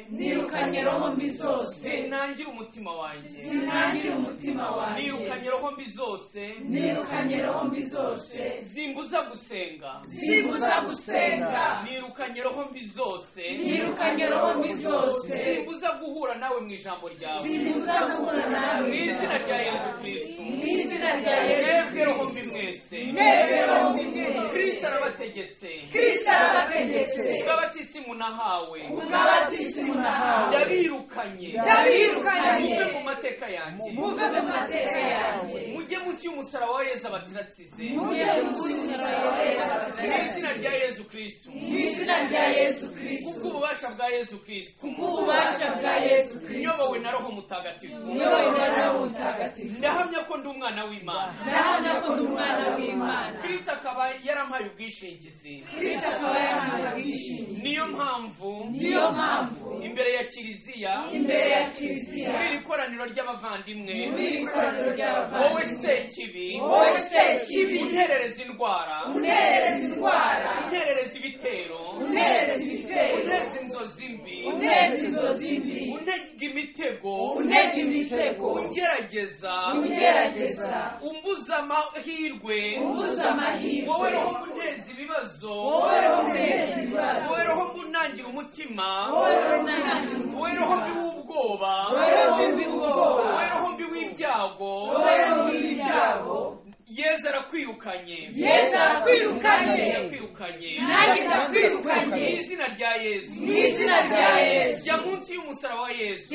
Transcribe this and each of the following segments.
nirukanye roho mbi zose sinangire umutima wanjye zinangire umutima wanjye nirukanye roho mbi zose nirukanye roho mbi zose zimbuza gusenga zimbuza gusenga nirukanye roho mbi zose nirukanye roho mbi zose zimbuza guhura nawe mu ijambo ryawe zimbuza guhura nawe mu izina rya yesu kirisito mu izina rya yesu mwebwe roho mbi mwese mwebwe roho mbi mwese kirisito arabategetse kristo arabategetse ubwo abatisi munahawe ubw'abatisi munahawe ndabirukanye ndabirukanye muve mu mateka yanjye muve mu mateka yanjye mujye munsi y'umusaraba wa yezu abatiratsize mujye musubiza mu izina abatekereza rya yezu kirisito mu izina rya yesu kubwo kirisito ububasha bwa yezu kirisito kubw'ububasha bwa yesu kirisito nyobowe na roho mutagatifu niyoboye umwana w'umutagatifu ndahamya ko ndi umwana w'imana ndahamya ko ndi umwana w'imana kirisito akaba yarampaye ubwishingizi kristo akaba yahawe ubwishingizi niyo mpamvu niyo mpamvu imbere ya kiliziya imbere ya muri iri kiliziya koraniro ry'abavandimwe muri iri koraniro wowe ry'abavandimwe sekibi wowe sekibi unterereza indwara unterereza indwara unterereza ibitero unterereza ibitero unterereza inzozi mbi unterereza inzozi mbi untega imitego untega imitego ungerageza ungerageza umbuza amahirwe umbuza amahirwe wowe roho muneza ibibazo wowe roho muneza ibibazo wowe roho munangira umutima wowe roho munangira wowe roho mbi w'ubwoba wowe roho mbi w'ubwoba wowe roho mbi w'ibyago wowe roho w'ibyago yezu arakwirukanye yesu arakwirukanye yakwirukanye nanjye ndakwirukanye mu izina rya yezu mu izina rya yesu jya munsi y'umusaraba wa yezu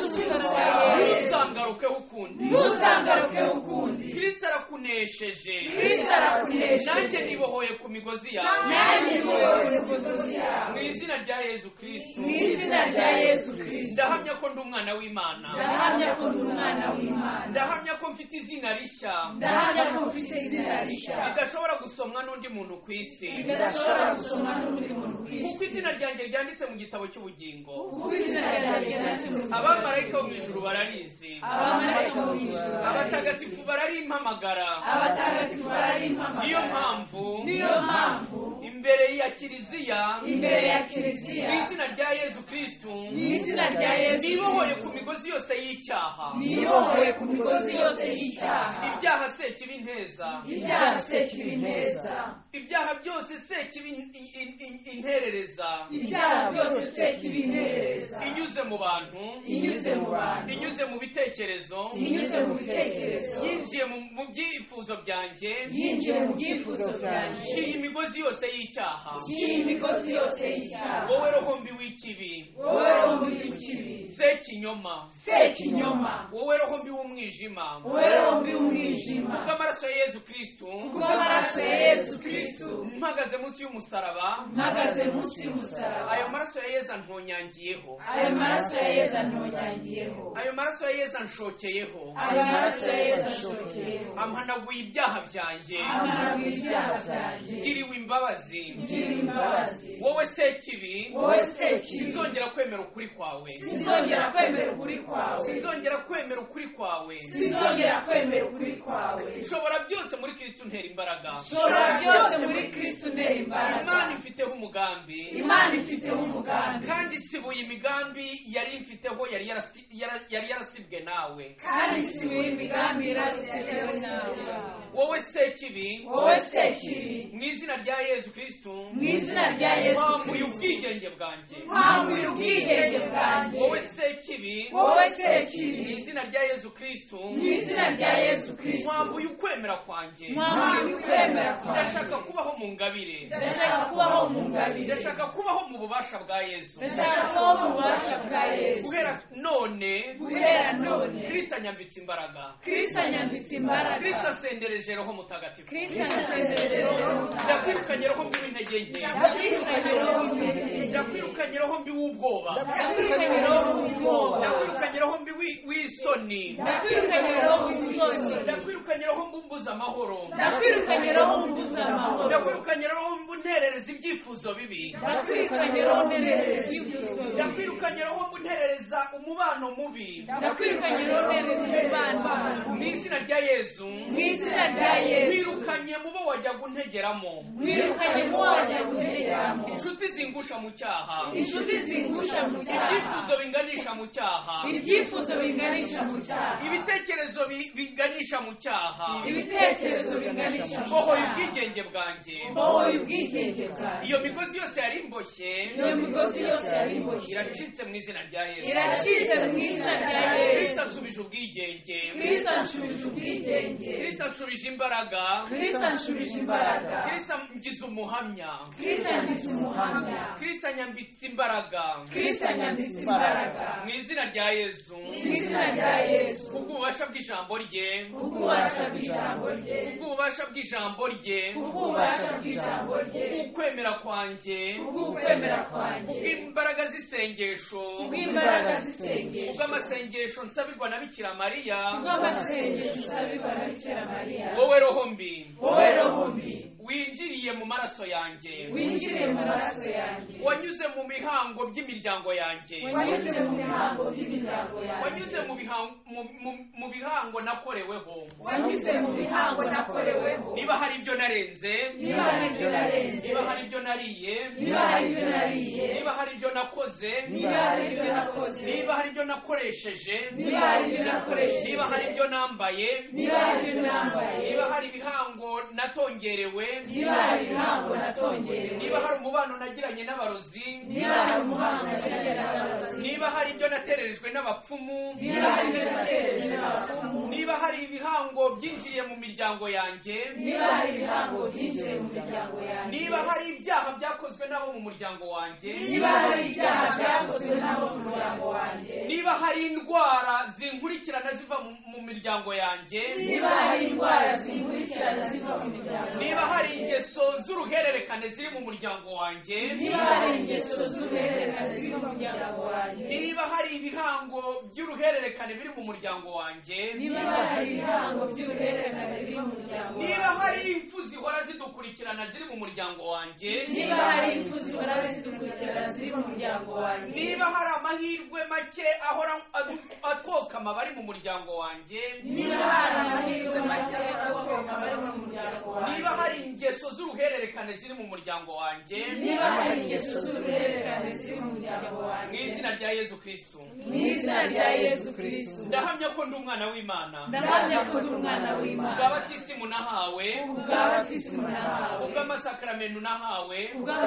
ndamusubiza yesu ntuzangarukeho ukundi ntuzangaruke ukundi kirisita arakunesheje kristo nanjye arakunesheje nibohoye ku migozi yawe nanjye niwowe mudozi mu yawe izina rya yezu kirisito mu izina rya yesu kirisito ndahamya ko ndi umwana w'imana ndahamya ko ndi umwana w'imana ndahamya ko mfite izina rishya ndahamya ko mfite izina rishya ridashobora gusomwa n'undi muntu ku isi ridashobora gusoma n'undi muntu ku isi kuko izina ryanjye ryanditse mu gitabo cy'ubugingo kuko izina ryanjye ryanditse abamarayika bo mu ijuru bararizi abamarayika bo mu ijuru abatagatifu bararimpamagara abatagatifu bararimpamagara niyo mpamvu niyo mpamvu imbere ya kiliziya imbere ya mu kiliziya izina rya yezu kirisito mu izina rya yesu nibohoye ku Kristo, migozi yose y'icyaha nibohoye ku migozi yose y'icyaha ibyaha sekibi nteza ibyaha sekibi neza ibyaha byose sekibi in- in- in- interereza ibyaha byose sekibi neza inyuze mu bantu inyuze mu bantu inyuze mu bitekerezo inyuze mu bitekerezo yinjiye mu- mu byifuzo byanjye yinjiye mu byifuzo byanjye nshiye imigozi yose y'icyaha cy'iyi migozi yose y'icyaha wowe roho mbi w'ikibi wowe rombi w'ikibi sekinyoma sekinyoma wowe roho mbi w'umwijima wowe rombi w'umwijima bw'amaraso ya yezu kirisito kubw'amaraso ya yesu kristo mpagaze munsi y'umusaraba mpagaze munsi y'umusaraba ayo maraso ya yezu antonyangiyeho ayo maraso ya yesu antonyangiyeho ayo maraso ya yezu anshokeyeho ayo maraso ya yesu ashokeyeho ampanaguye ibyaha byanjye amaraga ibyaha byanjye ngiriwe imbabazi ngira imbabazi wowe sekibi wowe sekibi sinzongera kwemera ukuri kwawe sinzongera kwemera ukuri kwawe sinzongera kwemera ukuri kwawe sinzongera kwemera ukuri kwawe nshobora byose muri kristo untera imbaraga shora byose muri kristo untera imbaraga imana imfiteho umugambi imana ifiteho umugambi kandi sibuye imigambi yari mfiteho yari yarasi- yara- yari yarasibwe nawe kandi si we imigambi irasizeho nawe wowe sekibi wowe sekibi mu izina rya yezu kristo mu izina rya yesu wambuye kirisito ubwigenge bwanjye ntambuye ubwigenge bwanjye wowe sekibi wowe mu sekibi izina rya yezu kristo mu izina rya yesu kirisito wambuye ukwemera kwanjye mwambuye ukwemera kwawe ndashaka kubaho mu ngabire ndashaka kubaho mu ngabire ndashaka kubaho mu bubasha bwa yezu ndashaka kubaho mu bubasha bwa yesu guhera none guhera none kristo anyambitse imbaraga kristo anyambitse imbaraga kristo ansendereje roho mutagatifu kristo ansezerere roho ndakwirukanye roho mbi w'intege nke ndakwirukanye roho mbi ndakwirukanye roho mbi w'ubwoba ndakwirukanye roho w'ubwoba ndakwirukanye roho mbi w'i- w'isoni ndakwirukanye roho w'ubutoni ndakwirukanye roho mbi umbuza amahoro ndakwirukanye roho mbuza amahoro ndakwirukanye roho mbi unterereza ibyifuzo bibi ndakwirukanye roho nerereza ibyifuzo bibi. ndakwirukanye roho mbi unterereza umubano mubi ndakwirukanye roho nerereza imibano mu izina rya yezu mu izina rya yesu nkwirukanye mu bo mwo wajya guntegeramo mwirukanye mu wajya gutegeramo inshuti zingusha mu cyaha inshuti zingusha mu cyaha ibyifuzo binganisha mu cyaha ibyifuzo biganisha mu cyaha ibitekerezo bi- biganisha mu cyaha ibitekerezo biganisha mu mbohoye cyaha ubwigenge bwanjye mbohoye ubwigenge bwanjye iyo migozi yose yari imboshye iyo migozi yose yari iboshye iracitse mu izina rya yesu iracitse mu izina rya kristo yesu asubije ubwigenge kristo anshubije ubwigenge kristo anshubije imbaraga kristo anshubije imbaraga kristo angize umuhamya kristo angize umuhamya kristo anyambitse imbaraga kristo anyambitse imbaraga mu izina rya yesu mu izina rya yesu kubw'ububasha bw'ijambo rye kubwubasha bw'ijambo rye kubw'ububasha bw'ijambo rye kubwubasha bw'ijambo rye ukwemera kwanjye kubw'ukwemera kwanjye kubw'imbaraga z'isengesho kubw'imbaraga zisengesha kubw'amasengesho nsabirwa na bikira mariya kubw'amasengesho usabirwa na bikira mariya wowe roho mbi wowe rohumbi winjiriye mu maraso yanjye winjire mu maraso yanjye wanyuze mu mihango by'imiryango yanjye wanyuze mu mihango by'imiryango yanjye wanyuze mu bihango- mu- mu- mu bihango nakoreweho wanyuze mu mihango nakoreweho niba hari ibyo narenze niba hari ibyo narenze niba hari ibyo nariye niba hari ibyo nariye niba hari ibyo nakoze niba hari ibyo nakoze niba hari ibyo nakoresheje niba hari ibyo nakoresheje niba hari ibyo nambaye niba hari ibyo nambaye niba hari ibihango natongerewe niba hari ibihango natongerewe niba hari umubano nagiranye n'abarozi niba hari umuhanga nagiye n'abarozi niba hari ibyo natererejwe n'abapfumu niba hari ibyo nateje n'abapfumu niba hari ibihango byinjiriye mu miryango yanjye niba hari ibihango byinjiye mu miryango yanjye niba hari ibyaha byakozwe n'abo mu muryango wanjye niba hari ibyaha byakozwe n'abo mu muryango wanjye niba hari indwara zinkurikirana ziva mu, mu miryango yanjye niba hari indwara zinkurikirana ziva mu miryango niba hari ingeso z'uruhererekane ziri mu muryango wanjye niba hari ingeso z'uruhererekane ziva mu muryango wanjye niba hari ibihango by'uruhererekane biri mu muryango wanjye niba hari ibihango by'uruhererekane biri mu muryango niba wanjye hari impfu zihora zidukurikirana ziri mu muryango wanjye niba hari impfu zihora zidukurikirana ziri mu muryango wanjye niba hari amahirwe make ahora adu- atwokama abari mu muryango wanjye niba hari amahirwe make abakomoka bari mu muryango wanjye niba hari ingeso z'uruhererekane ziri mu muryango wanjye niba hari ingeso z'uruhererekane ziri mu muryango mu wanjye izina rya yesu kristu mu izina rya yesu kirisitu ndahamya ko ndi umwana w'imana ndahamya ko ndi umwana w'imana ubwabatisimu nahawe ubwa batisimu nahawe ubw'amasakaramentu nahawe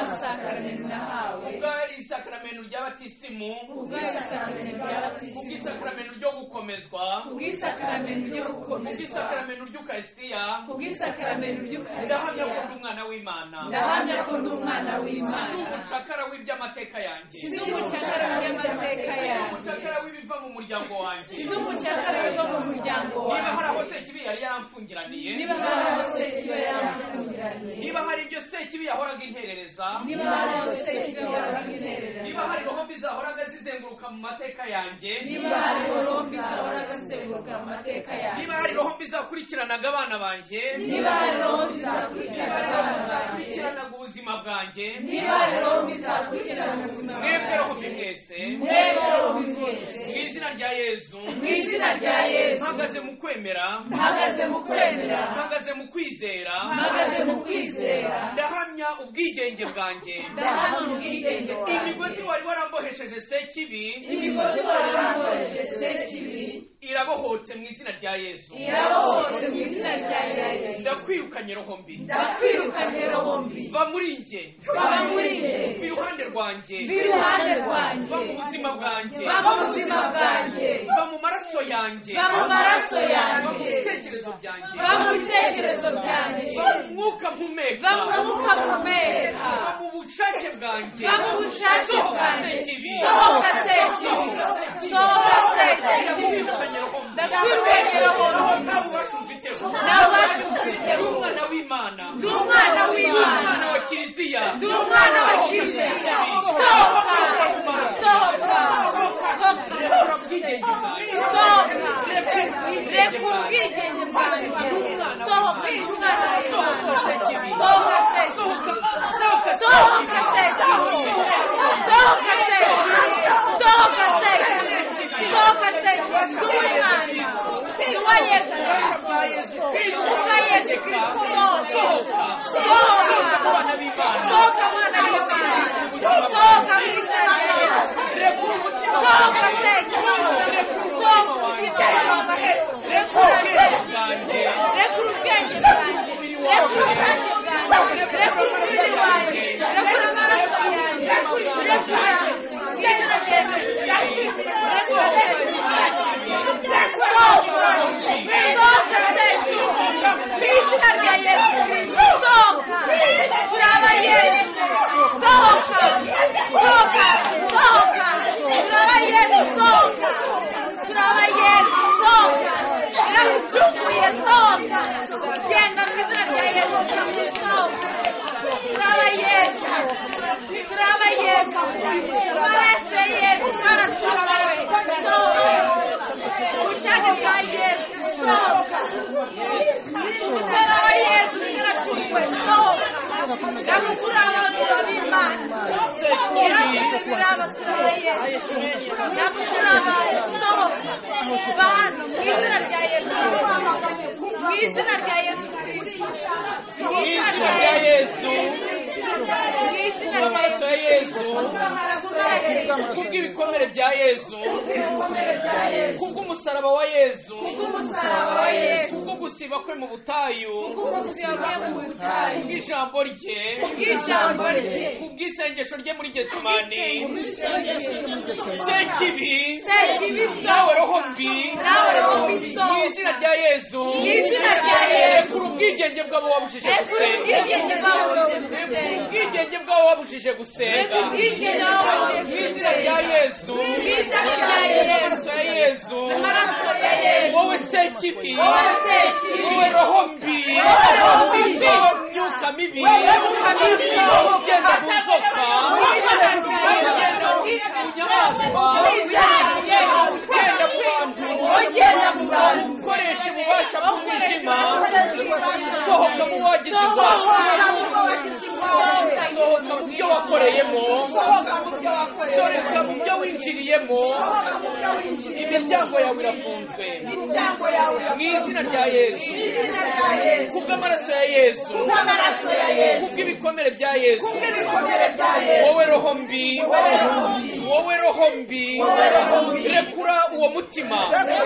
ubw'amasakaramentu nahawe ubw'isakaramentu rya batisimu ubw'isakaramentu rya batisimu ubw'isakaramentu ryo gukomezwa ubw'isakaramentu ryo gukomezwa ubw'isakaramentu ry'ukaristiya ubw'isakaramentu ndahamya ry'ukaristiya ko ndi umwana w'imana ndahamya ko ndi umwana ndi w'imana umucakara w'iby'amateka yanjye sinzi umucakara w'amateka ndi yanjye umucakara w'ibiva mu muryango wanjye sinzi umucakara wo mu muryango niba hari aho wanjye sekibi yari yaramfungiraniye niba hari aho sekiba yamfungiraniye niba hari ibyo sekibi yahoraga interereza niba hari aho sekiba yamfungiraniye niba hari rohombi zahoraga zizenguruka mu mateka yanjye niba hari rombi zahora zizenguruka mu mateka yanjye niba hari rohombi zakurikiranaga abana banjye niba hari rombi zakurikirana abana banjye zakurikiranaga ubuzima bwanjye niba hari rombi zakurikirana ubuzima mwebwe rohombi bwanjye mwese mwebwe rombi mwese mu izina rya yezu mu izina rya yesu mpagaze mu kwemera mpagaze mu kwemera mpagaze mu kwizera mpagaze mu kwizera ndahamya ubwigenge bwanjye ndahamya ubwigenge bwanjye imigozi wari warambohesheje sekibi imigozi wari wankoresheje kibi irabohotse mu izina rya yezu irabohotse mu izina rya yesu ndakwirukanye rohombi ndakwirukanye rombi va muri njye baba muri njye va iruhande rwanjye iruhande rwanjye va mu buzima bwanjye baba ubuzima bwanjye va mu maraso yanjye ba mu maraso va mu yanjye bitekerezo byanjye ba mu bitekerezo byanjye va mu mwuka mpumeka ba mu mwuka mpumeka va mu bushake bwanjye ba mu bushake sohoka bwanjye sekibi sohoka sekibi sohoka sekibi ndakwirukanye rohombi nta bubasha umfiteho nawe ubasha ndi umfiteho umwana w'imana ndi umwana ndi w'imana umwana wa kiliziya ndi umwana wa kiliziya sohoka sohoka sohoka Rekura ubwigenge bwanjye sohoka rekura Rekura ubwigenge ubwigenge bwanjye sohoka umwana w'imana Sohoka sekibi. sohoka sekibi Sohoka- sohoka sohoka sekibi sohoka umutara wa yesu yarashyizwe kandi ukuri abantu b'imana yarashyizwe abatura ba yesu kandi ukuri abantu sohoka bantu mu izina rya yesu mu izina rya yesu kristo mu izina izina rya rya yesu yesu mu izina rya amaraso yesu ya yesu amaraso ya yesu kubw'ibikomere bya yesu kubw'umusaraba wa yesu umusaraba wa yesu kubwo gusiba kwe mu butayu umusiba mu butayu kubw'ijambo rye bw'ijambo rye kubw'isengesho rye muri getsemani Sekibi, sekibi nawe roho mbi nawe roho mbi mu izina rya yesu Mu izina rya Yesu. rekura ubwigenge bw'abo wabujije gusenga ubwigenge bwawe ubwigenge bw'abo wabujije gusenga ubwigenge mu izina rya yesu izina rya Yesu. amaraso ya yesu amaraso ya yesu wowe sekibi wowe sekibi wowe roho mbi Wowe roho mbi. wowe myuka mibi Wowe myuka mibi. wowe ugenda mu nzoka Mu izina rya wowe ugenda Yesu. mu nyamaswa Mu izina rya Yesu. ugenda mu bantu ugenda mu bantu ukoresha ububasha bw'umwijima sohoka mu wagize sohoka ibyaha mu bwo wagize ibyawe sohoka mu byo wakoreyemo sohoka mu byo wakoreye sohoka mu byo winjiriyemo sohoka mu byo winjiriye imiryango yawe irafunzwe imiryango yawe mu izina rya yesu mu izina rya yesu kubw'amaraso ya yesu n'amaraso ya yesu kubw'ibikomere bya yesu n'ibikomere bya yesu wowe roho mbi wowe roho mbi rekura uwo mutima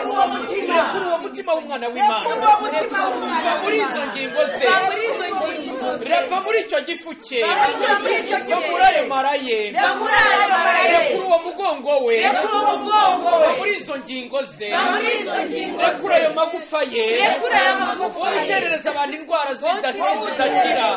uwo mutima rekura uwo mutima w'umwana w'imana uwo mutima w'umwana va muri izo ngingo ze muri izo ngingo ze reva muri icyo gifu cye Rekura muri icyo gifu yo cye. kuri ayo mara ye yakura ayo marayo rekura uwo mugongo we yakura umugongo va we muri izo ngingo ze Va muri izo ngingo ze rekura ayo magufa ye Rekura ayo magufa wowe ye. uterereza abantu indwara zida- zidakira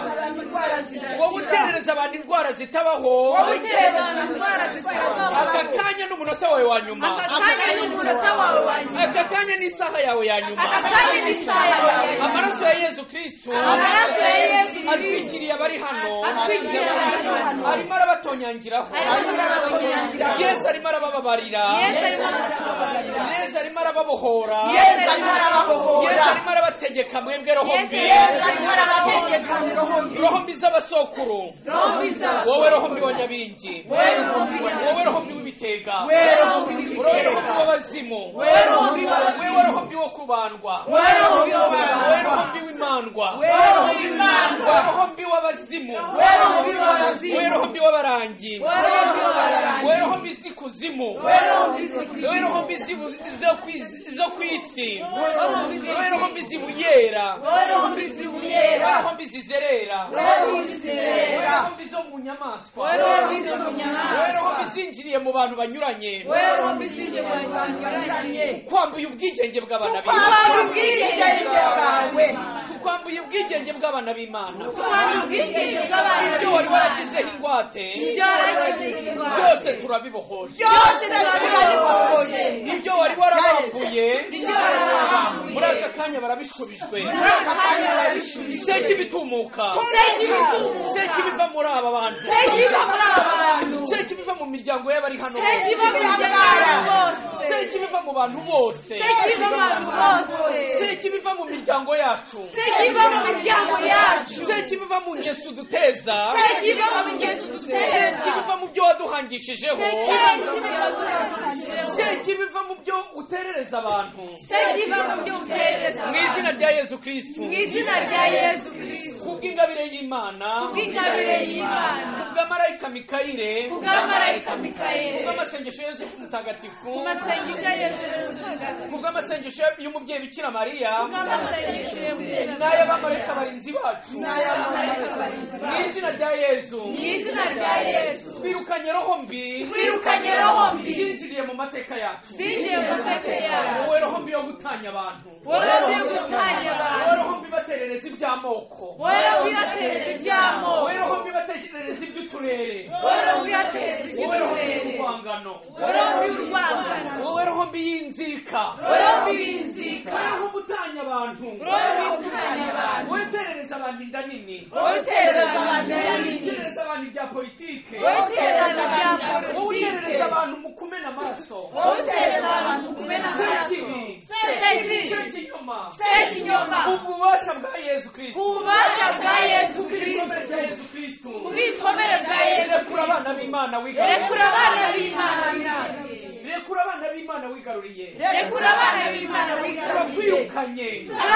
wowe uterereza abantu indwara zitabaho wowe uterereza indwara aka zitarazamuka kanya n'umunota wawe wa nyuma aka kanya n'umunota wawe wa nyuma aka kanya n'isaha yawe ya nyuma aka kanya n'isaha yawe ya nyuma amaraso ya yezu kristu amaraso ya yesu atwikiriye abari hano atwikiriye abari hano. arimo arabatonyangiraho arimo arabatonyangiraho. yesu arimo arabababarira yesu arimo aratubabarira yesu arimo arababohora yesu arimo arababohora yesu arimo arabategeka mwebwe roho yesu mbi yesu arimo arabategeka mu roho mbi roho mbi z'abasokuru roho mbi z'abasore wowe roho mbi wa nyabingi wowe roho mbi wa wowe roho mbi w'ibitega wowe roho mbi wowe roho mbi w'ibitega w'abazimu wowe roho mbi w'abazimu wowe roho mbi wo kubandwa wowe roho mbi wowe w'abarangwa roho mbi w'imandwa wowe roho mbi w'imandwa wowe roho mbi w'abazimu wowe roho mbi w'abazimu wowe roho mbi w'abarangi wowe roho mbi w'abarangwa wowe roho mbi z'ikuzimu wowe roho mbi zikuzimu wowe roho mbi z'ibu- zo ku isi- zo ku isi wowe roho mbi wowe roho mbi zibuyera wowe roho mbi zibuyera wowe roho mbi zizerera wowe roho mbi wowe zizerera roho mbi zo mu nyamaswa wowe roho mbi zo mu wowe roho nyamaswa mbi zinjiriye mu bantu banyuranye wowe roho mbi zinjye mu bantu barangiriye twambuye ubwigenge bw'abana b'imana twabana ubwigenge bwawe tukwambuye ubwigenge bw'abana b'imana twabana ubwigenge bw'abantu ibyo wari waragizeho ingwate ibyo waragize byose turabibohoje byose turabibonye ibyo wari warabambuye ibyo warabambuye muri aka kanya barabishubijwe muri aka kanya barabishubije seki bitumuka seki bitumuka seki biva muri aba bantu seki iva muri aba bantu seki biva mu miryango y'abari hano seki iva mu by'abantu bose seki biva mu bantu bose seki iva mu bantu bose seki biva mu miryango yacu seki iva mu miryango yacu seki biva mu ngeso duteza seki iva mu migezo duteza seki biva mu byo waduhangishijeho seki iva mu byo seki biva mu byo uterereza abantu seki iva mu byo utereza mu izina rya yezu kirisitu mu izina rya yesu kirisito kubw'ingabire y'imana bw'ingabire y'imana kubw'amarayika mikayire kubw'amarayika mikayeli kubw'amasengesho yosefu mutagatifu amasengesho ya yesu n'ubutagatifu kubw'amasengesho y'umubyeyi bikira mariya amasengesho ya bwera n'ay'abamarayika barinzi bacu n'ay'abamarayika barinzi mu bawe izina rya yezu mu izina rya yesu twirukanye roho mbi twirukanye roho mbi zinjiriye mu mateka yacu zinjiye mu mateka yawe wowe roho mbi yo gutanya abantu wowe bw'igutanya wowe abantu roho mbi baterereza iby'amoko wowe bw'iratereza iby'amoko wowe roho mbi batekerereza iby'uturere wowe bw'iratereza wowe roho mbi iby'uburere y'urwangano wowe bw'urwangano wowe roho mbi y'inzika wowe bw'inzika wowe roho mbi utanya abantu wowe bw'igutanya abantu wowe uterereza guterereza abantu inda nini wowe uterereza abantu yanini guterereza abantu ibya politike wowe uterereza abantu wowe uterereza abantu mu kumena amaraso wowe uterereza abantu kumena amaraso sekibi sekibi sekinyoma sekinyoma ububasha bwa yesu ku kirisito bubasha bwa yesu kirisito igikomere cya yesu kirisito ku bw'ikomere bwa yesu rekura abana b'imana wigaruriye rekura abana b'imana binaniye rekura abana b'imana wigaruriye rekura abana b'imana wigaruriye turakwirukanye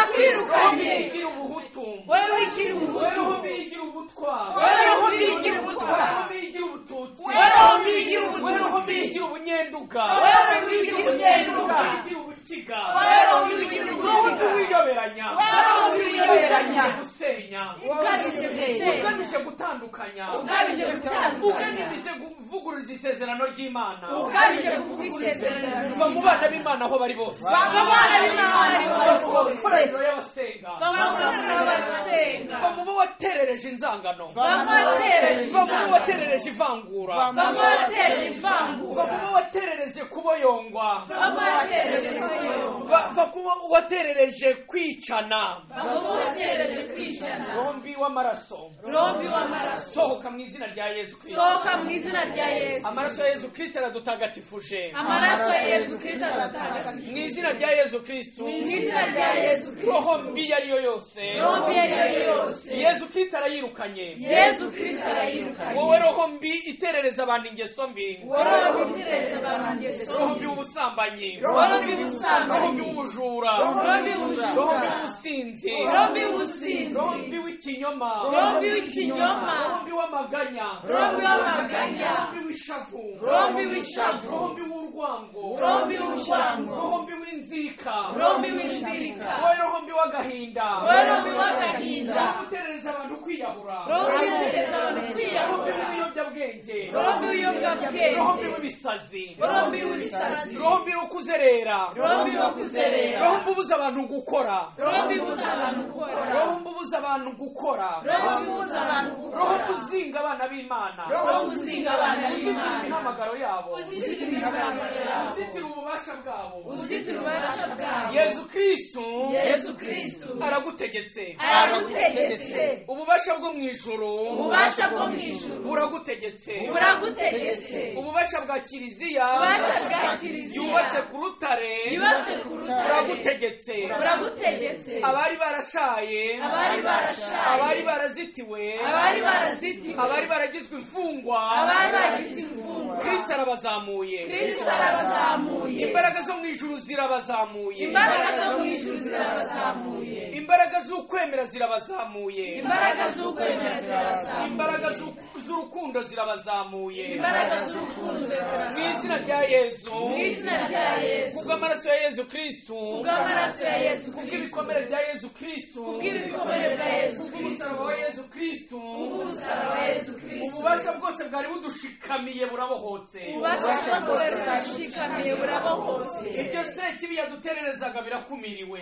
turakwirukanye wigira ubuhutu wowe wigira ubuhutu weho bigira ubutwara wowe roho bigira ubutwara weho bigira ubututsi wowe roho bigira ubututsi weho bigira ubunyenduga wowe roho bigira ubugenduka bigira ubukiga wowe roho bigira roho ubugenduka rw'iyoberanya wowe roho wiyoberanya gusenya ukabije gusenya ugamije gutandukanya ukabije gutandukanya ugamije kuvuguruza isezerano ry'imana ukabije kuvuga isezerano kuva mu bana b'imana aho bari bose bava abana b'imana bari bose koraniro y'abasenga bava abana basenga kuva mu bo waterereje inzangano bava kuva mu bo batereje waterereje ivangura bava batereje ivangu kuva mu bo waterereje kuboyongwa bava batereje kuyoba kuva ku bo waterereje kwicana bava batereje kwicana rombi w'amaraso rombi w'amaraso sohoka mu izina rya yesu kirisito sohoka mu izina rya yesu amaraso ya yesu kirisito aradutagatifuje amaraso ya yesu kirisito aratandukanye mu izina rya yesu kirisito mu izina rya yesu kirisito roho mbi iyo ari yo yose rombi iyo ari yo yose yesu kirisito arayirukanye yesu kirisito arayirukanye wowe roho mbi iterereza abantu ingeso mbi wowe witegereza abantu yesu roho mbi w'ubusambanyi roho roho mbi y'ubusambanyi w'ubujura roho mbi w'ubujura. roho mbi w'ubusinzi roho y'ubusinzi roho mbi w'ikinyoma roho y'ikinyoma roho mbi w'amaganya roho y'amaganya roho mbi w'ishavu roho y'ishavu roho mbi w'urwango roho y'urwango roho mbi w'inzika roho y'inzika wowe roho mbi w'agahinda roho y'agahinda roho guterereza abantu kwiyahura roho yitegereza abantu roho mbi kwiyahura w'ibiyobyabwenge roho y'ubiyobyabwenge roho mbi w'ibisazi roho y'ubusazi roho mbi wo kuzerera roho yo kuzerera roho mbi ubuza abantu gukora roho ibuza abantu gukora roho mbi ubuza abantu gukora roho ibuza abantu roho gukora mbi uzinga abana b'imana roho uzinga abana uzitira b'imana imihamagaro yabo uzitira ibiganza byabo uzitira ububasha bwabo uzitira ububasha bwabo yezu kristu yesu kristu aragutegetse aragutegetse ububasha bwo mu ijuru ububasha bwo mu ijuru buragutegetse buragutegetse ububasha bwa kiliziya ububasha bwa kiliziya yubatse ku rutare yubatse ku rutare buragutegetse buragutegetse abari barashaye abari barashaye abari barazitiwe abari barazitiwe abari baragizwe imfungwa abari bagize imfungwa kristo arabazamuye kristo arabazamuye imbaraga zo mu ijuru zirabazamuye imbaraga zo mu ijuru zirabazamuye imbaraga z'ukwemera zirabazamuye imbaraga z'ukwemera zirabazamuye imbaraga z'u- z'urukundo zirabazamuye imbaraga z'urukundo zirabazamuye mu izina rya yesu mu izina rya yesu kubw'amaraso ya yesu kristu kubw'amaraso ya yesu kristo kubw'ibikomere bya yesu kristu kubw'ibikomere bya yesu kristo kubw'umusaraba wa yesu kristu kubw'umusaraba wa yesu kristo ububasha bwose bwari budushikamiye burabohotse ububasha bwose burashikamiye burabohotse ibyo sekibi yadutererezaga birakumiriwe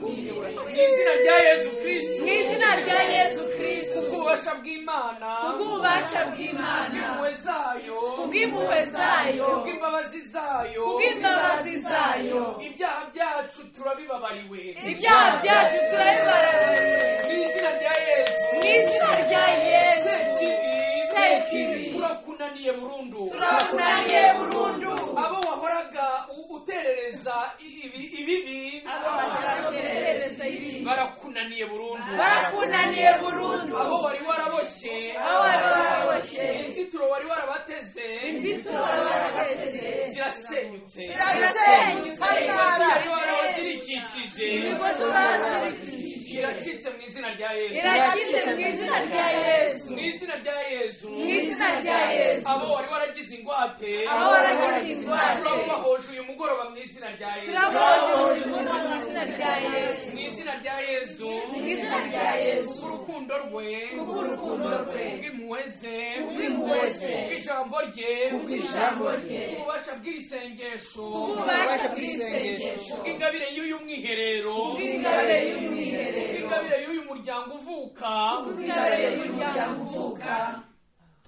mu izina rya yesu kristu mu izina rya yesu kristo ububasha bw'imana kubw'ububasha bw'imana impuhwe zayo kubw'impuhwe zayo kubw'imbabazi zayo kubw'imbabazi zayo ibyaha byacu turabibabariwe ibyaha byacu turabibarariye mu izina rya yesu mu izina rya yesu sekibi Sekibi. turakunaniye burundu turakunaniye burundu abo wahoraga u- uterereza i- ibi- ibibi abo barakomerereza ibibi barakunaniye burundu barakunaniye burundu abo wari waraboshye abo bari baraboshye inzitiro wari warabateze inzitiro bari barabateze zirasenyutse zirasenyutse imigozi yari warazirikishije imigozi barazirikishije iracitse mu izina rya yesu iracitse mu izina rya yesu mu izina rya yesu mu izina rya yesu abo wari waragize ingwate abo waragize ingwate. turabubahoje uyu mugoroba mu izina rya yesu turabohoje umunsi mu izina rya yesu mu izina rya yesu mu izina rya yesu kubw'urukundo rwe kubw'urukundo rwe kubw'impuhwe ze kubw'impuhwe ze kubw'ijambo rye kubw'ijambo rye kububasha bw'isengesho ububasha bw'isengesho bw'ingabire y'uyu mwiherero bw'ingabire y'umwiherero bw'ingabire y'uyu muryango uvuka bw'ingabire y'umuryango uvuka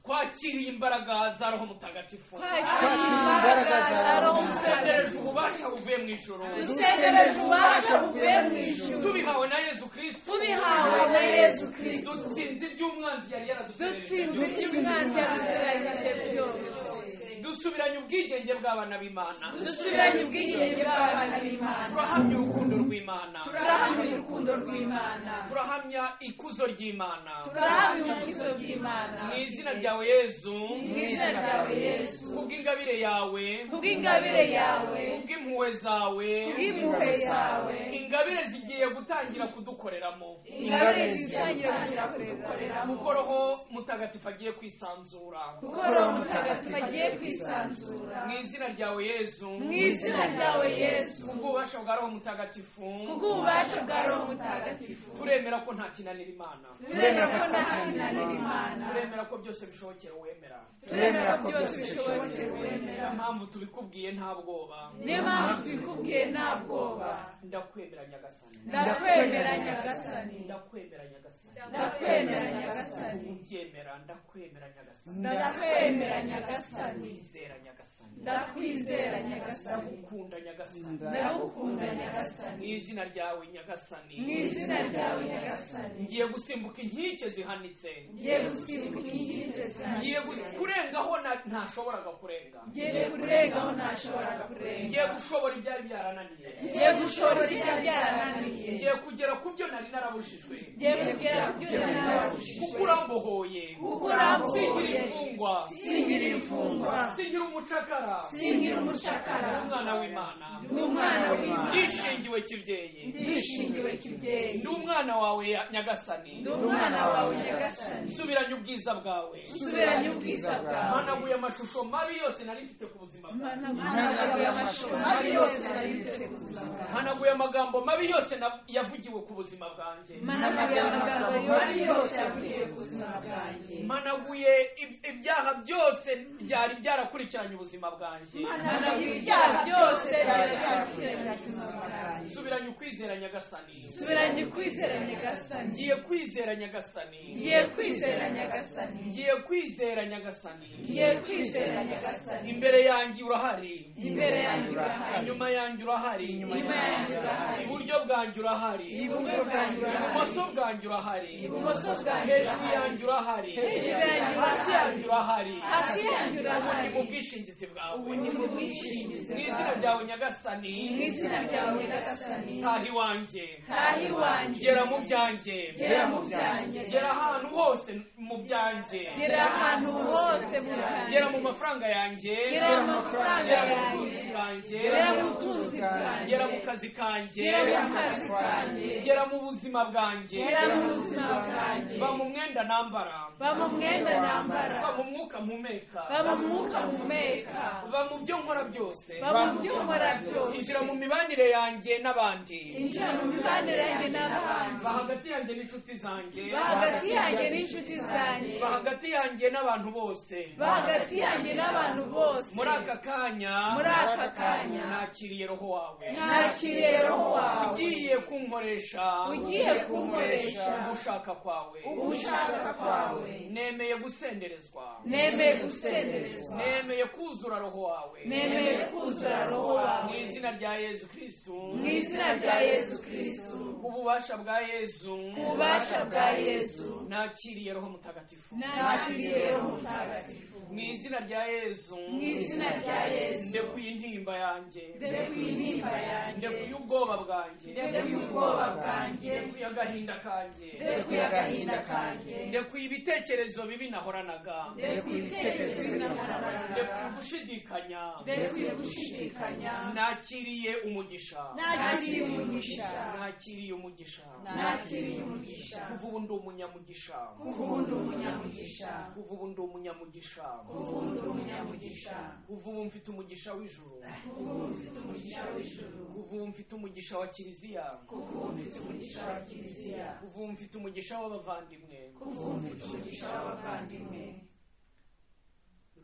twakiriye imbaraga za roho mutagatifu twakiriye imbaraga zawe dusendereje ububasha buvuye mu ijoro dusendereje ububasha buvuye mu ijuru tubihawe na yezu kirisito tubihawe na yezu kirisito dutsinze iby'umwanzi yari yaradutereje dutsinze umwanzi yadusiragije byose dusubiranye ubwigenge bw'abana b'imana dusubiranye ubwigenge bw'abana b'imana turahamya urukundo rw'imana turahamya urukundo rw'imana turahamya ikuzo ry'imana turahamya ubukizo bw'imana mu izina ryawe yezu mu izina ryawe yesu kubw'ingabire yawe kubw'ingabire yawe kubw'impuhwe zawe kubw'impuhwe zawe ingabire zigiye gutangira kudukoreramo ingabire zitangira kugira kurekureramo kuko roho mutagatifu agiye kwisanzura kuko roho mutagatifu agiye kwisanzura mu izina ryawe yezu mu izina ryawe yesu ubwubasha bwa roho mutagatifu kubw'ububasha bwa roho mutagatifu turemera ko nta kinanira imana turemera ko nta kinanira imana turemera ko byose bishobokera uwemera turemera ko byose bishobokera niyo uwemera mpamvu tubikubwiye nta bwoba niyo mpamvu tubikubwiye nta bwoba ndakwemera nyagasani ndakwemera nyagasani ndakwemera nyagasani ndakwemera nyagasani ubyemera ndakwemera nyagasani ndakwemera nyagasani ndakwizera nyagasani ndakwizera nyagasani ndagukunda nyagasani ndagukunda nyagasani mu izina ryawe mu nyagasani izina ryawe nyagasani ngiye gusimbuka inkike zihanitse ngiye gusimbuka inkingi ze zanjye ngiye gu- kurengaho na- ntashoboraga kurenga ngiye kurengaho ntashoboraga kurenga ngiye gushobora ibyari byarananiye ngiye gushobora ibya byarananiye ngiye kugera ku byo nari narabujijwe ngiye kugera ku byo nari kuko nararushije urambohoye kuko urambuye singira imfungwa singira imfungwa singira umucakara singira umushakara umwana w'imana ni umwana w'imana ndishingiwe kibyeyi ndishingiwe kibyeyi ndi umwana wawe ya- nyagasani ni umwana wawe nyagasani subiranye ubwiza bwawe subiranye ubwiza bwawe managuye amashusho mabi yose nari mfite ku buzima bwawe managuye amashuri mabi yose nari mfite ku buzima bwawe hanaguye amagambo mabi yose na- yavugiwe ku buzima bwanjye managuye amagambo mabi yose yavugiye ku buzima bwanjye managuye ib- ibyaha byose byari byarakurikiranye ubuzima bwanjye managuye ibyaha byose byari byarakuremye ubuzima bwanjye subiranye ukwizera nyagasani subiranye kwizera nyagasani ngiye kwizera nyagasani ngiye kwizera nyagasani ngiye kwizera nyagasani ngiye kwizera nyagasani imbere yanjye urahari imbere yanjye urahari inyuma yanjye urahari inyuma yanjye urahari iburyo bwanjye urahari iburyo bwanjye urahari ibumoso bwanjye urahari ibumoso bwanjye hejuru urahari yanjye urahari hejuru yanjye hasi urahari yanjye urahari hasi yanjye urahari ni mu bwishingizi bwawe ubu ni mu bwishingizi mu izina bwawe ryawe nyagasani mu izina ryawe nyagasani taha iwanjye taha iwanjye gera mu byanjye gera mu byanjye gera ahantu hose mu byanjye gera ahantu hose mu byanjye gera mu mafaranga yanjye gera mu mafaranga gera mu yanjye butunzi bwanjye gera mu butunzi bwanjye gera mu kazi kanjye gera mu kazi kanjye gera mu buzima bwanjye gera mu buzima bwanjye va mu mwenda nambara ba mu mwenda nambara va mu mwuka mpumeka ba mu mwuka mpumeka va mu byo nkora byose ba mu byo nkora byose injira mu mibanire yanjye n'abandi injira mu mibanire yanjye n'abandi va hagati yanjye n'inshuti zanjye ba hagati yanjye n'inshuti zanjye va hagati yanjye n'abantu bose ba hagati yanjye n'abantu bose muri aka kanya muri aka kanya nakiriye roho wawe ntakiriye roho wawe ugiye kunkoresha ugiye kunkoresha ugushaka kwawe ugushaka kwawe nemeye gusenderezwa nemeye gusenderezwa nemeye kuzura roho wawe nemeye kuzura roho mu wawe izina rya yezu kristu mu izina rya yesu kirisitu ku bubasha bwa yezu ku bubasha bwa yesu nakiriye roho mutagatifu nakiriye roho mutagatifu mu izina rya yezu mu izina rya yesu ndekuye intimba yanjye ndekuye intimba yanjye ndekuye ubwoba bwanjye ndekuye ubwoba bwanjye ndekuye agahinda kanjye ndekuye agahinda kanjye ndekuye ibitekerezo bibi nahoranaga ndekuye ibitekerezo binahorabarana ndekuye gushidikanya ndekuye gushidikanya nakiriye umugisha nakiriye umugisha nakiriye umugisha nakiriye umugisha kuva ubu ndi umunyamugisha kuva ubu ndi umunyamugisha kuva ubu ndi umunyamugisha kuva ubu ndi umunyamugisha kuva ubu mfite umugisha w'ijuru kuva ubu mfite umugisha w'ijuru kuva ubu mfite umugisha wa kiliziya kuva ubu mfite umugisha wa kiliziya kuva ubu mfite umugisha w'abavandimwe kuva ubu mfite umugisha w'abavandimwe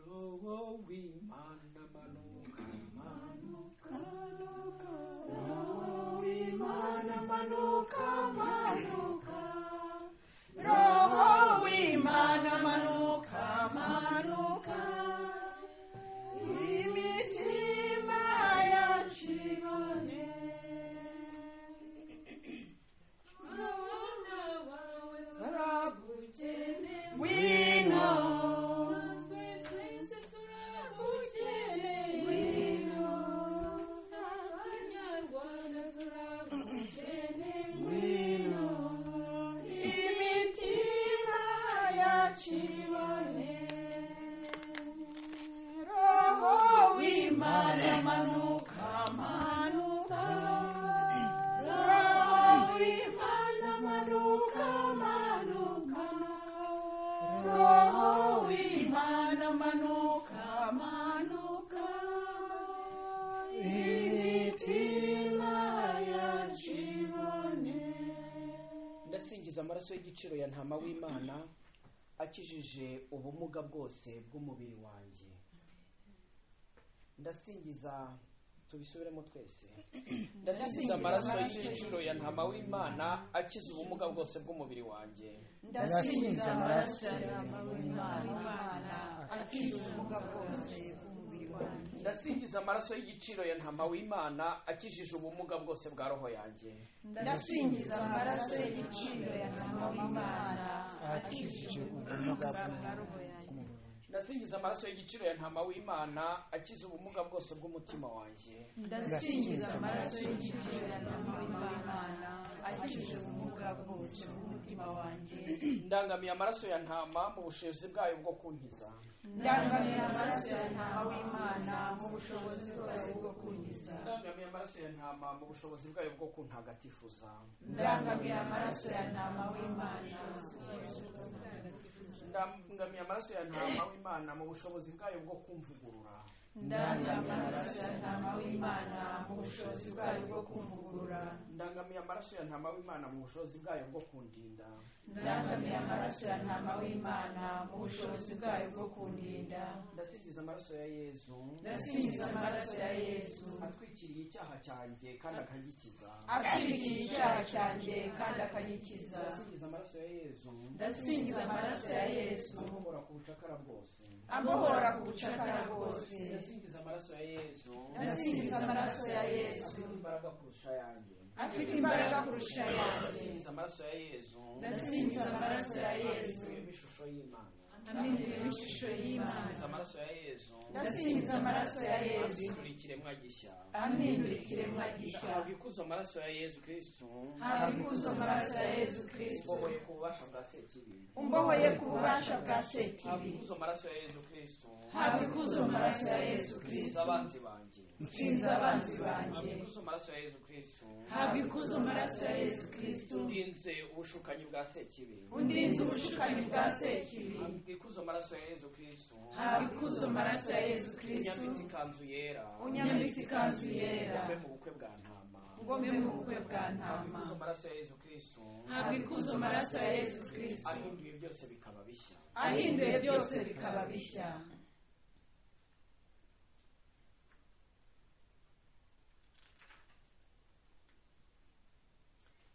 roho w'imana manuka manuka w'imana manuka manuka roho w'imana manuka manuka imana manuka manuka roho imana manuka manuka roho imana manuka manuka imitima yakibone ndasingiza amaraso y'igiciro ya ntama w'imana akijije ubumuga bwose bw'umubiri wanjye ndasingiza tubisubiremo twese ndasingiza amaraso y'igiciro ya ntama w'imana akiza ubumuga bwose bw'umubiri wanjye ndasingiza amaraso yawe imana akiza ubumuga bwose bw'umubiri wanjye ndasingiza amaraso y'igiciro ya ntama w'imana akijije ubumuga bwose bwa roho yanjye ndasingiza amaraso y'igiciro ya mama w'imana akijije ubumuga ndasingiza amaraso y'igiciro ya ntama w'imana akiza ubumuga bwose bw'umutima wanjye ndasingiza amaraso y'igiciro ya mama w'imana akijije ubumuga bwose bw'umutima wanjye ndangamiye amaraso ya ntama mu bushobozi bwayo bwo kunkiza ndangamiye amaraso ya mama w'imana mu bushobozi bwayo bwo kunkiza ndangamiye amaraso ya ntama mu bushobozi bwayo bwo kuntagatifuza ndangamiye amaraso ya ntama w'imana ndangamiye amaraso ya ntama w'imana mu bushobozi bwayo bwo kumvugurura ndangamiye amaraso ya ntama w'imana mu bushobozi bwayo bwo kumvugurura ndangamiye amaraso ya ntama w'imana mu bushobozi bwayo bwo kundinda ndangamiye amaraso ya ntama w'imana mu bushobozi bwayo bwo kundinda ndasingiza amaraso ya yezu ndasingiza amaraso ya yesu atwikiriye icyaha cyanjye kandi akagikiza atwikira icyaha cyanjye kandi akagikiza ndasingiza amaraso ya yezu ndasingiza amaraso ya yesu amuhora ku bucakara bwose amuhora ku bucakara bwose ndasingiza amaraso ya yezu ndasingiza amaraso ya yesu afite imbaraga kurusha ayanjye afite imbaraga kurusha ayandi ndasingiza amaraso ya yezu ndasingiza amaraso ya yesu yimba ishusho y'imana amenyerewe ishusho y'imana ndasingiza amaraso ya yezu ndasingiza amaraso ya yesu ahindura ikiremwa gishya amindura ikiremwa gishya ahabwa ikuzo amaraso ya yezu kirisitu haba ikuzo amaraso ya yesu kirisito ubohoye ku bubasha bwa sekibi umbohoye ku bubasha bwa ahabwa sekibi ikuzo amaraso ya yezu kirisitu haba ikuzo amaraso ya yesu nsize kirisito abanzi banjye nsinze abanzi banjye ahabwa ikuzo amaraso ya yezu kirisitu haba ikuzo amaraso ya yesu kirisito ndinze ubushukanyi bwa sekibi undinze ubushukanyi bwa sekibi ahabwa ikuzo amaraso ya yezu kirisitu haba ikuzo amaraso ya yesu kirisito unyambitse ikanzu yera unyambitse ikanzu yera ngombe mu bukwe bwa ntama ngombe mu bukwe bwa ntama ikuzo amaraso ya yezu kirisitu haba ikuzo amaraso ya yesu kirisito ahinduye byose bikaba bishya ahinduye byose bikaba bishya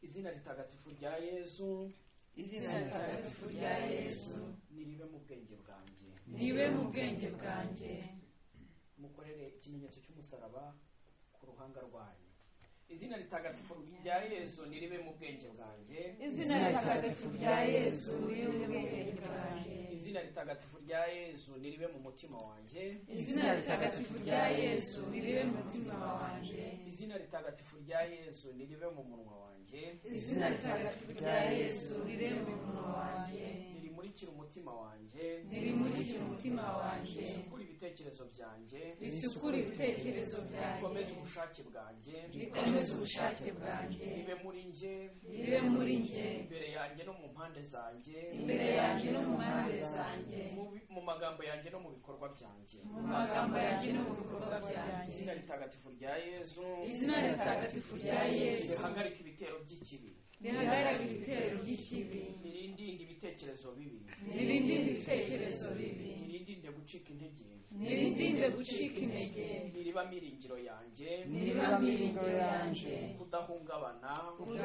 izina ritagatifu rya yezu izina ritagatifu rya yesu niribe mu bwenge bwanjye niwe mu bwenge bwanjye mukorere ikimenyetso cy'umusaraba ku ruhanga rwanyu izina ritagatifu rya yezu niribe mu bwenge bwanjye izina ritagatifu rya yesu niwe mu bwenge bwanjye izina ritagatifu rya yezu niribe mu mutima wanjye izina ritagatifu rya yesu niribe mu mutima wanjye izina ritagatifu rya yezu niribe mu munwa wanjye izina ritagatifu rya yesu niribe mu munwa wanjye nirimurikire umutima wanjye nirimurikire umutima wanjye risukure ibitekerezo byanjye risukure ibitekerezo byanjye rikomeze ubushake bwanjye rikomeze ubushake bwanjye ribe muri njye ribe muri njye imbere yanjye no mu mpande zanjye imbere yanjye no mu mpande zanjye mu bi- mu magambo yanjye no mu bikorwa byanjye mu magambo yanjye no mu bikorwa byanjye izina ritagatifu rya yezu izina ritagatifu rya yesu rihagarika ibitero by'ikibi rihagarara ibitero by'ikibi nirindinde ibitekerezo bibi nirindinde ibitekerezo bibi nirindinde gucika intege nirindinde gucika intege niribamo iringiro yanjye niba miringo yanjye kudahungabana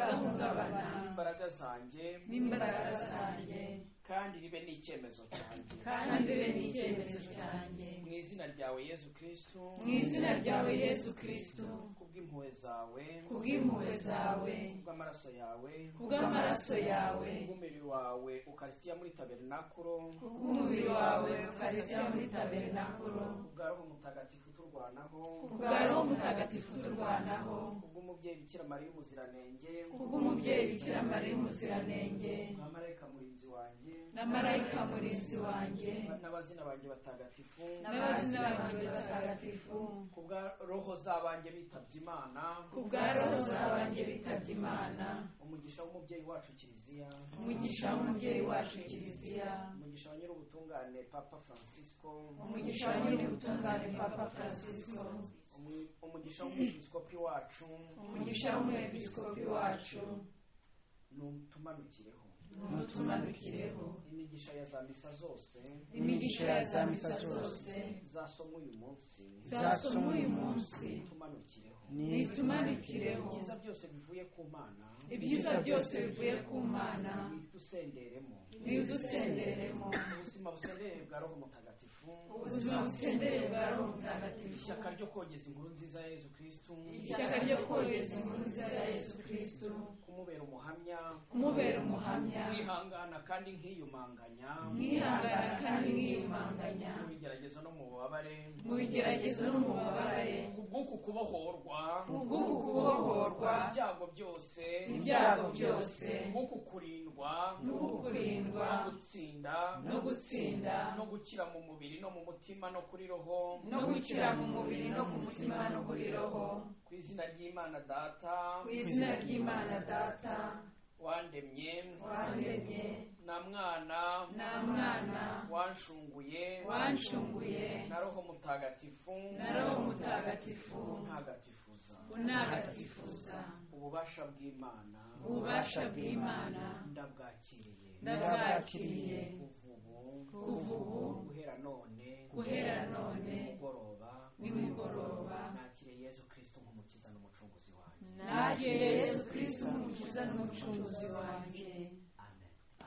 udahungabana imbaraga zanjye n'imbaraga zanjye kandi ribe n'icyemezo cyanjye kandi be n'icyemezo cyanjye mu izina ryawe yezu kirisitu mu izina ryawe yesu kirisito kubw'impuhwe zawe kubw'impuhwe zawe kubw'amaraso yawe kubw'amaraso yawe kubw'umubiri wawe ukarisitiya muri tabernakuro kubw'umubiri wawe ukarisya muri tabernakuro kubwa roho mutagatifu turwanaho kubwa roho mutagatifu turwanaho kubw'umubyeyi bikira mariya umuziranenge kubw'umubyeyi bikira mariya umuziranenge amarayika murinzi wanjye na marayika murinzi wanjye n'abazina banjye batagatifu n'abazina banjye batagatifu kubwa roho z'abanjye bitabye imana kubwa roho zabanjye bitabye imana umugisha w'umubyeyi wacu kiliziya umugisha w'umubyeyi wacu kiliziya umugisha wa nyir'ubutungane papa francisco umugisha wa nyir'ubutungane papa francisco Umu- umugisha w'umwepiskopi wacu umugisha w'umwepiskopi wacu nutumanukireho n'utumanukireho imigisha ya za misa zose imigisha ya za misa zose zasomwe uyu munsi zasoma uyu munsi tumanukireho n'itumanukireho ibyiza byose bivuye ku mana ibyiza byose bivuye ku mana bidusenderemo nidusenderemo ubuzima busendereye bwa roho mutagatifu ubuzima busendereye bwa roho mutagatifu ishyaka ryo kogeza inkuru nziza ya yezu kirisitu ishyaka ryo kogeza inkuru nziza ya yesu kristo kumubera umuhamya kumubera umuhamya mwihangana kandi nkiyumanganya mwihangana kandi mwiyumanganya mu bigeragezo no mu bubabare mu bigeragezo no mu babare kubw'uku kubohorwa ubw'uku kubohorwa ibyago byose ibyago byose kubw'uku kurindwa n'uku kurindwa no gutsinda no gutsinda no gukira mu mubiri no mu mutima no kuri roho no gukira mu mubiri no ku mutima no kuri roho ku izina ry'imana data ku izina ry'imana data wandemye wandemye na mwana nta mwana wanshunguye wanshunguye na roho mutagatifu na roho mutagatifu untagatifuza unagatifuza ububasha bw'imana ububasha bw'imana ndabwakiriye n'ababwakiriye uvubu kuva ubu guhera none guhera none nimugoroba nimugoroba nakiriye yezu kristo nk'umukiza n'umucunguzi wanjye nakiriye yesu kristo umukiza n'umucunguzi wanjye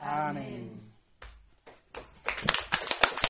amen amen